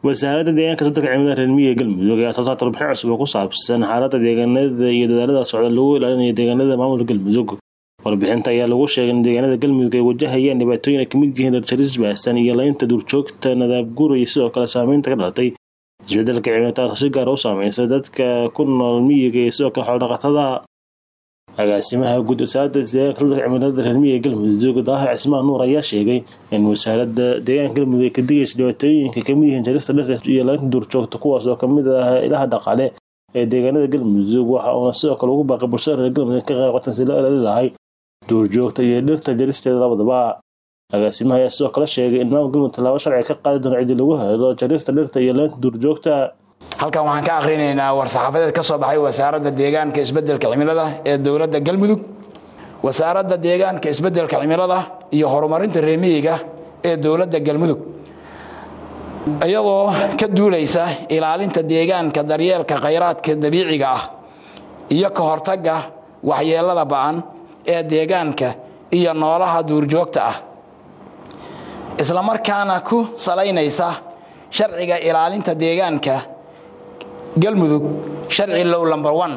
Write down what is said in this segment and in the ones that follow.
wasaaradda deegaanka sadarka cimilada reer miyiga galmudug ayaa soo saarta warbixin cusub oo ku saabsan xaaladda deegaanada iyo dadaalada socda lagu ilaalinayo deegaanada maamulka galmudug warbixinta ayaa lagu sheegay in deegaanada galmudug ay wajahayaan dhibaatooyin ay kamid yihiin dharjaris baasan iyo laynta duurjoogta nadaabguur iyo sidoo kale saameynta ka dhalatay isbedelka cimilada taasoo si gaar u saameysay dadka ku nool miyiga iyo sidoo kale xoolodhaqatada agaasimaha guud wasaaradda deegaanka sadarka cimilada reer miyiga galmudug daahir cismaan nuur ayaa sheegay in wasaaradda deegaanka galmudug ay ka digaysa dhibaatooyinka kamid yihiin jarista dhirta iyo laynta duurjoogta kuwaas oo kamid ah ilaha dhaqaale ee deegaanada galmudug waxa uuna sidoo kale ugu baaqay bulshada reer galmudug ka qayb qatan si loo ilaali lahay duurjoogta iyo dhirta jaristeeda labadaba agaasimaha ayaa sidoo kale sheegay in maamul galmudug tallaabo sharci ka qaadi doono cidii lagu helo jarista dhirta iyo laynta duurjoogta halkan waxaan ka akhrinaynaa war-saxaafadeed ka soo baxay wasaaradda deegaanka isbeddelka cimilada ee dowladda galmudug wasaaradda deegaanka isbeddelka cimilada iyo horumarinta reemiyiga ee dowladda galmudug iyadoo ka duulaysa ilaalinta deegaanka daryeelka khayraadka dabiiciga ah iyo ka hortagga waxyeelada ba'an ee deegaanka iyo noolaha duurjoogta ah islamarkaana ku salaynaysa sharciga ilaalinta deegaanka galmudug sharci low lomber on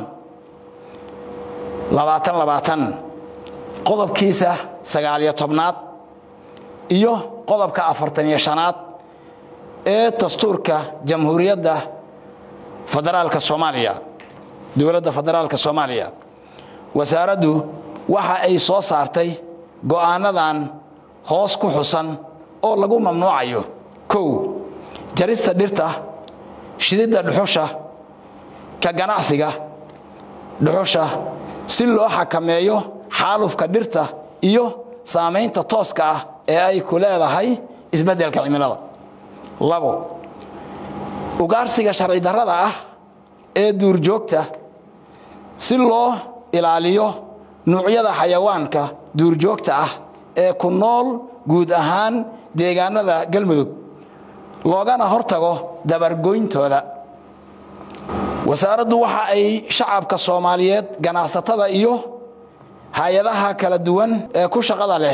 labaatan labaatan qodobkiisa sagaaliyo tobnaad iyo qodobka afartaniyo shanaad ee dastuurka jamhuuriyadda federaalka soomaaliya dowladda federaalka soomaaliya wasaaraddu waxa ay soo saartay go'aanadan hoos ku xusan oo lagu mamnuucayo kow jarista dhirta shididda dhuxusha ka ganacsiga dhuxusha si loo xakameeyo xaalufka dhirta iyo saamaynta tooska ah ee ay ku leedahay isbeddelka cimilada labo ugaarsiga sharci darrada ah ee duurjoogta si loo ilaaliyo nuucyada xayawaanka duurjoogta ah ee ku nool guud ahaan deegaanada galmudug loogana hortago dabargoyntooda wasaaraddu waxa ay shacabka soomaaliyeed ganacsatada iyo hay-adaha kala duwan ee ku shaqada leh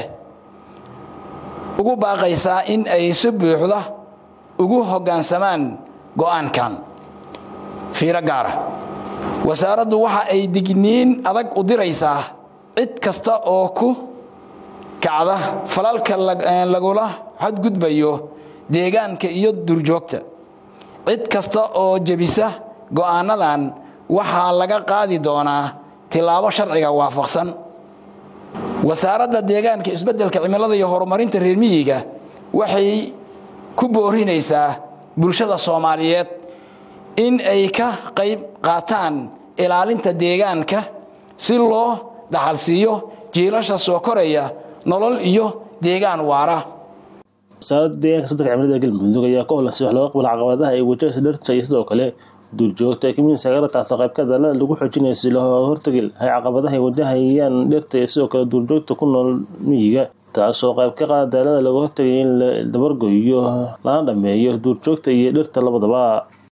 ugu baaqaysaa in ay si buuxda ugu hoggaansamaan go'aankan fiiro gaara wasaaraddu waxa ay digniin adag u diraysaa cid kasta oo ku kacda falalka lagula xadgudbayo deegaanka iyo duurjoogta cid kasta oo jebisa go'aanadan waxaa laga qaadi doonaa tillaabo sharciga waafaqsan wasaaradda deegaanka isbeddelka cimilada iyo horumarinta reer miyiga waxay ku boorinaysaa bulshada soomaaliyeed in ay ka qayb qaataan ilaalinta deegaanka si loo dhaxalsiiyo jiilasha soo koraya nolol iyo deegaan waara wasaaradda deegaanka sadarka cimilada galmudug ayaa ka holansi wax looga qabal caqabadaha ay wajahaysa dhirta iyo sidoo kale duurjoogta ee kamid sagaara taasoo qaybka dalada lagu xoojinayo si loo hortagi lahay caqabadaha ay wajahayaan dhirta iyo sidoo kale duurjoogta ku nool miyiga taasoo qayb ka qaada daalada laga hortagay in la dabargoyo lana dhameeyo duurjoogta iyo dhirta labadaba